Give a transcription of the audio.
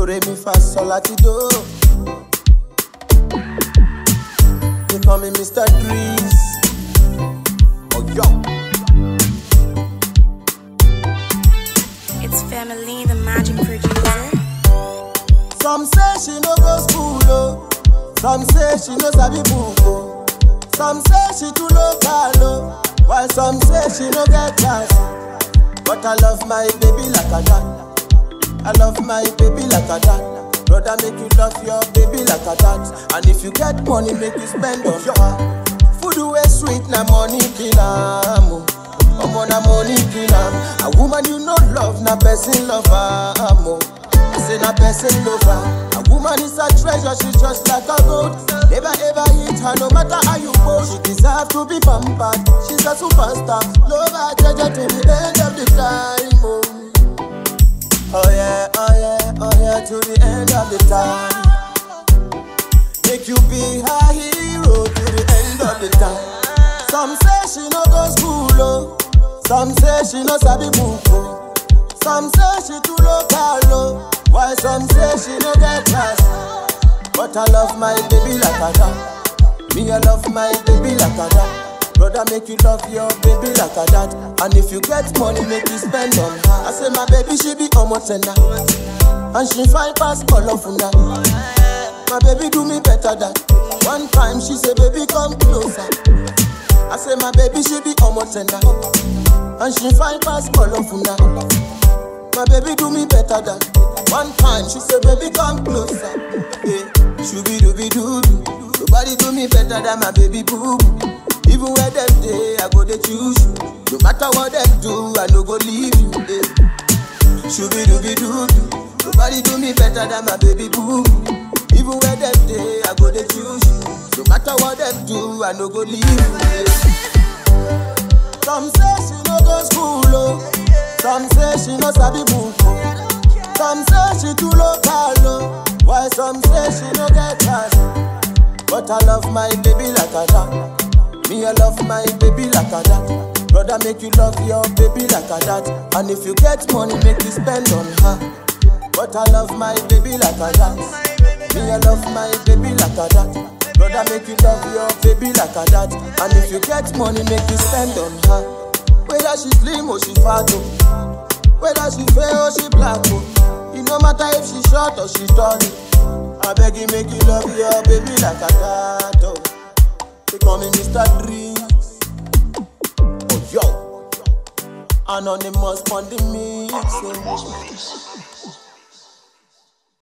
Do re mi fa sol la ti do. They call me Mr. Dries. Oh yo. It's family, the magic producer. Some say she no go school oh. Some say she no sabi book oh. Some say she too local oh. While some say she no get class. But I love my baby like a that. I love my baby like a that. Brother, make you love your baby like a that. And if you get money, make you spend on her. Food way sweet, na money kill am. oh. Omo na money kill am. A woman you no love, na person love am. oh. I say na person lover. A woman is a treasure, she's just like a gold. Never ever hit her, no matter how you go. She deserve to be pampered. She's a superstar. Love her treasure to the end of the time. Oh. Oh yeah, oh yeah, oh yeah, to the end of the time. Make you be her hero to the end of the time. Some say she no go school, oh. Some say she no sabi book, oh. Some say she too local, oh. While some say she no get class. But I love my baby like a that. Me, I love my baby like a that. Brother, make you love your baby like a that. And if you get money, make you spend on her. I say my baby, she be almost tender. And she fine past colorful now. My baby do me better than. One time she say, baby, come closer. I say my baby, she be almost tender. And she fine past colorful now. My baby do me better than one time. She said, baby, come closer. Yeah, shooby dooby doo doo. Nobody do me better than my baby boo. boo. Even where them day, I go they choose you. No matter what them do, I no go leave you. Yeah. Shooby dooby doo doo. Nobody do me better than my baby boo. boo. Even where them day, I go they choose you. No matter what them do, I no go leave you. Yeah. Some say she no go school, oh. Some say she no sabi book, oh. Some say she too local, oh. Why some say she no get class? But I love my baby like a that. Me, I love my baby like a that. Brother, make you love your baby like a that. And if you get money, make you spend on her. But I love my baby like a that. Me, I love my baby like a that. Brother, make you love your baby like a that. And if you get money, make you spend on her. Whether she slim or she fat, oh. Whether she fair or she black, oh. It no matter if she short or she tall. oh. I beg you, make you love your baby like a that, oh. They call me Mr. Drinks. Oh, yo. Anonymous on the mix. oh.